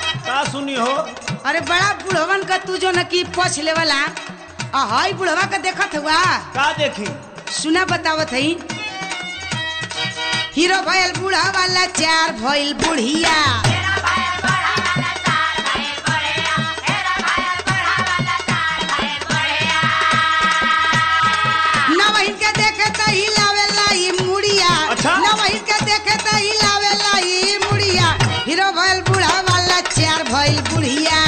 का सुनी हो अरे बड़ा बुढ़वन का तू जो न की पछ लेवला आ हाई बुढ़वा का देखत हुआ का देखी सुना बतावत हई हीरो भइल बूढ़ा वाला चार भइल बुढ़िया नवहिन के देखे त हिलावेला ई मुड़िया अच्छा। नवहिन के देखे त हिलावेला ई मुड़िया हीरो भइल बूढ़ा वाला चार भइल बुढ़िया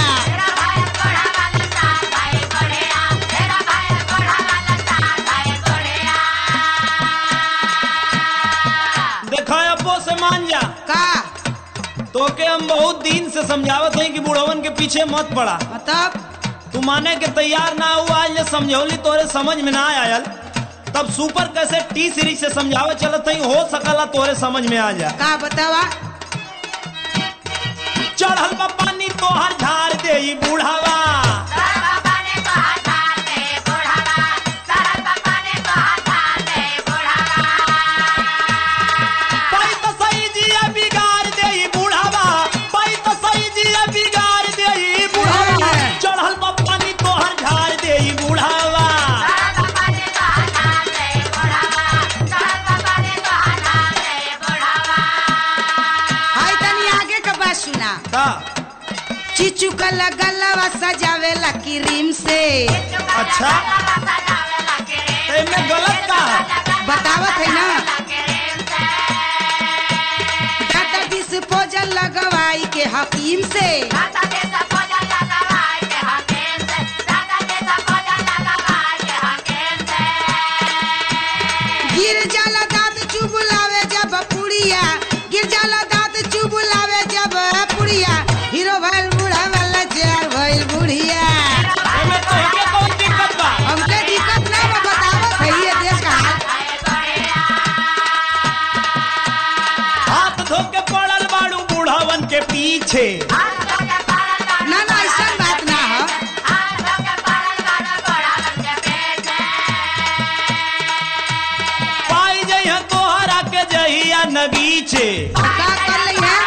देखा अब्बो से मान जा का तोके हम बहुत दिन से समझावत हई कि बुढ़वन के पीछे मत पड़ा मतलब तू माने के तैयार ना हुआ आज ले समझौली तोरे समझ में ना आयल तब सुपर कैसे टी सीरीज से समझावे चलत हई हो सकला तोरे समझ में आ जा का बतावा चढ़ल बा पानी तोहर झाड़ दे ई बुढ़ावा पाई तो सही जिया बिगाड़ दे ई बुढ़ावा पाई तो सही जिया बिगाड़ दे ई बुढ़ावा चढ़ल बा पानी तोहर झाड़ दे ई बुढ़ावा हाय तनी आगे का बात सुना का चिचू का लगलवा सजावेला क्रीम से अच्छा तो इनमें गलत का है बतावत है ना दादा डिस्पोजल लगवाई के हकीम से गिर जाला दांत चुबुलावे जब पुड़िया गिर जाला दांत चुबुलावे जब पुड़िया हीरो भइल बूढ़ा वाला चार भइल बुढ़िया इनमें तो इनके कौन दिक्कत बा हमके दिक्कत ना बा बतावत है ये देश का हाल हाथ धो के पड़ल बाड़ू बुढ़ावन के पीछे ना ना ऐसा बात ना हो पाई जइह तोहरा के जहिया नगीचे का कर ली है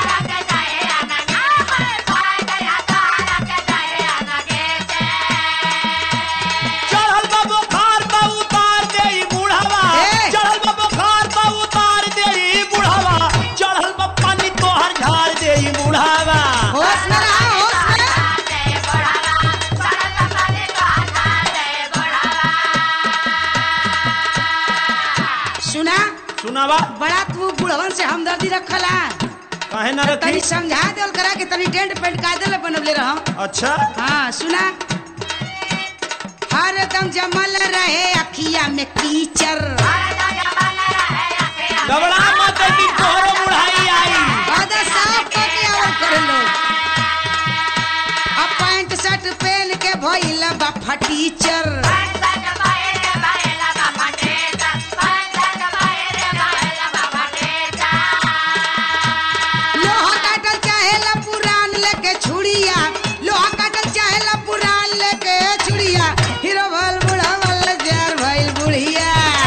चढ़ल बा बुखार बा उतार दे ई बुढ़ावा ए! चढ़ल बा बुखार बा उतार दे ई बुढ़ावा चढ़ल बा पानी तोहर झाड़ दे ई बुढ़ावा होश में रहा होश में सुना सुनावा बड़ा तू बुढ़वन से हमदर्दी रखला काहे ना तनी रखी समझा देल करा कि तनी टेंट पेंट का देले बनवले रह अच्छा हाँ सुना हर दम जमल रहे अखिया में कीचड़ गबड़ा मत कि तोहरो बुढ़ाई आई आधा साफ करके और कर लो अब पैंट शर्ट पहन के भइल बा फटीचर लोहा काटल चाहेला पुरान लेके छुड़िया लोहा काटल चाहेला पुरान लेके छुड़िया हीरो भल बूढ़ा वाला जार भइल बुढ़िया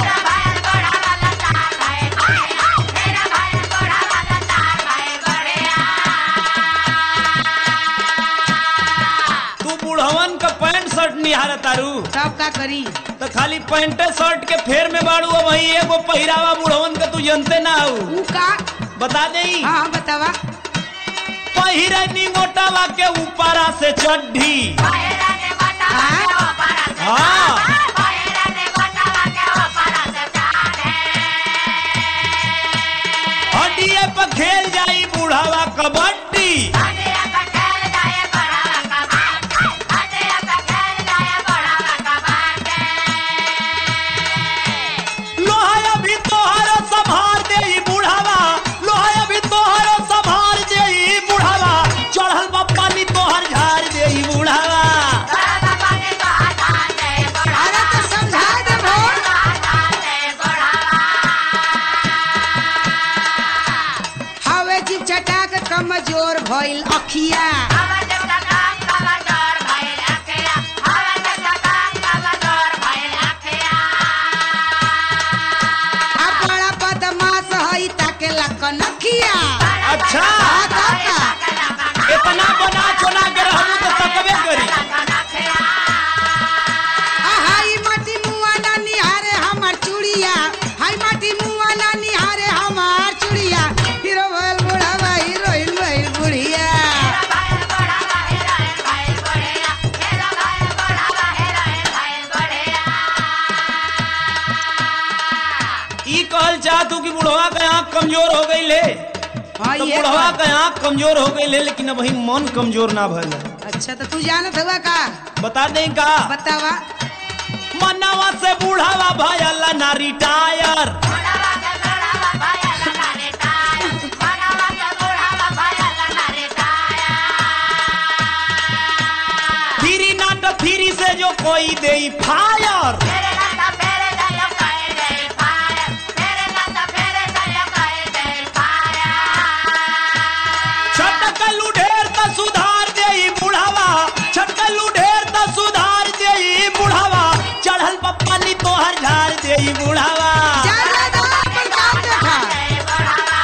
तू बुढ़वन का पैंट शर्ट निहार तारू सब का करी तो खाली पैंटे शर्ट के फेर में बाड़ू अब वही एगो पहिरावा बुढ़वन का तू जनते ना हो ऊ का बता दे हाँ हाँ बतावा पहिरनी मोटावा के ऊपरा से चड्ढी हाँ हड्डिए पर खेल जाई बुढ़ावा कबड्डी लोहा अभी तोहरो संभार दे ई बुढ़ावा लोहा अभी तोहरो संभार दे ई बुढ़ावा चढ़ल बा पानी तोहर झाड़ दे ई बुढ़ावा अरे तो समझा दे भोर हवे जीव चटाक कमजोर भइल कतना बना चोना के रहू तो तकबे करी आ हाई माटी मुआ ना निहारे हमर चूड़िया हाई माटी मुआ ना निहारे हमर चूड़िया हीरो भइल बुढ़ावा हीरोइन भइल बुढ़िया ई कहल चाहतू कि बुढ़वा के आँख कमजोर हो गई ले हाँ तो ये बुढ़वा बात। के आँख कमजोर हो गई ले लेकिन अब वही मन कमजोर ना भइल है। अच्छा तो तू जानत हुआ का बता दें का बतावा मनवा से बुढ़ावा भयल ना रिटायर फिरी नाट फिरी से जो कोई दे फायर छटकलू ढेर त सुधार दे बुढ़ावा छटकलू ढेर त सुधार दे बुढ़ावा चढ़ल पप्पा नी तोहर झाड़ दे बुढ़ावा जा जा जा अपन काम देखा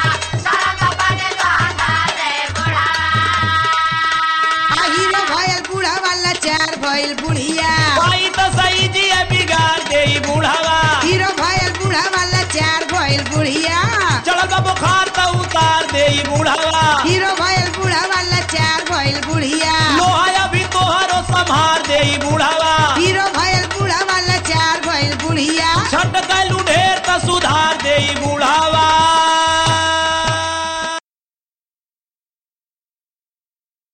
आ हीरो भइल बूढ़ा वाला चार भइल बुढ़िया भाई तो सही जी है बिगाड़ दे बुढ़ावा हीरो भइल बूढ़ा वाला चार भइल बुढ़िया चढ़ल बुखार तो उतार दे बुढ़ावा हीरो भइल बूढ़ा वाला चार भइल बुढ़िया लोहा अभी तोहरो संभार दे बुढ़ावा हीरो भइल बूढ़ा वाला चार भइल बुढ़िया छटकलू ढेर त सुधार दे बुढ़ावा